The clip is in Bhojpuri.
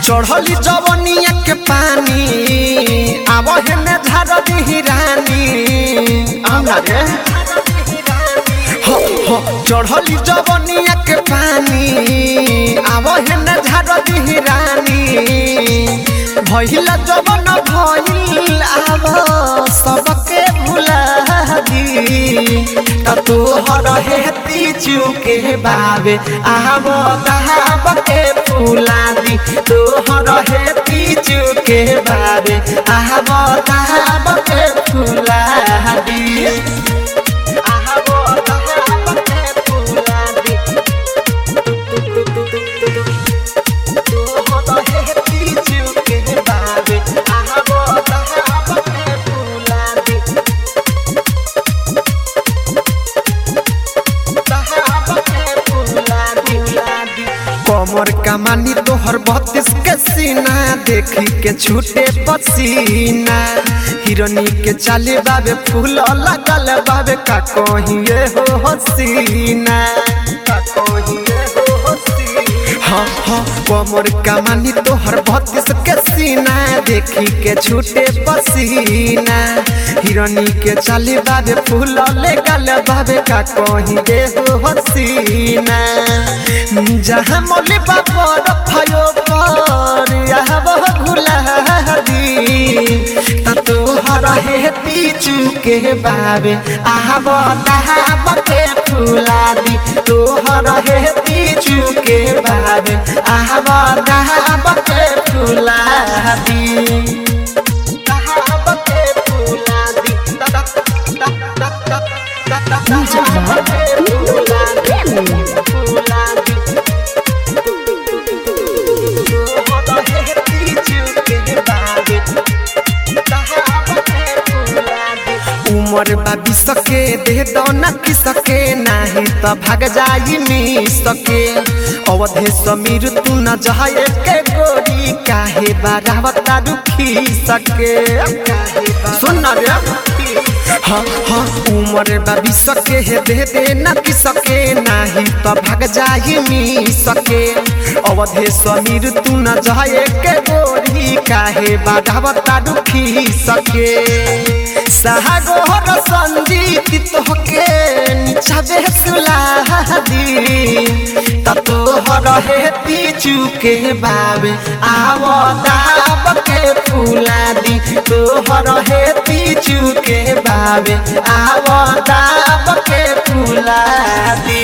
चढ़ली जवनिया के पानी आब हेने झाड़ दिही रानी आउना रे हो हो चढ़ली जवनिया के पानी आब हेने झाड़ दिही रानी भइला जवन भइल आब सबके भुला दी त तोहर हेती चुके बाबे आब दहाब के फुला दी तोहर हेती चुके बाबे आब दहाब के फुला दी आब दहाब के फुला दी तोहर हेती चुके बाबे आब दहाब के फुला दी कमर कमानी तोहर बत्तीस के सीना देखी के छूटे पसीना हिरनी के चाले बाबे फूल लगल बाबे का कहिए हो हसीना का कहिए हो हसीना हाँ हाँ कमर कमानी तोहर बत्तीस के सीना देखी के छूटे पसीना हिरनी के चाले बाबे फूल लगल बाबे का कहिए हो हसीना जहाँ मोले बापर भयो पर यहाँ वह भुला दी त तोहर हे पीछू के बाबे आब दहाब के फुला दी तोहर हे पीछू के बाबे आब दहाब के फुला दी दहाब के फुला दी Music Lab. फुला दी Premium. फुला दी उमर बाबी सके दे दो न की सके नाही त भाग जाई मी सके अवधे समीर तू न जाए के गोरी काहे बारावता रुखी सके सुन रे हाँ हाँ उमर बाबी सके हे दे दे न की सके नाही त भाग जाई मी सके अवधे समीर तू न जाए के गोरी काहे बारावता रुखी सके सागोहर संजीत तोहके निचाबे सुलादी ततोहर हे पीछू के बाबे आव दाब के फूला दी तोहर हे पीछू के बाबे आव दाब के फूला दी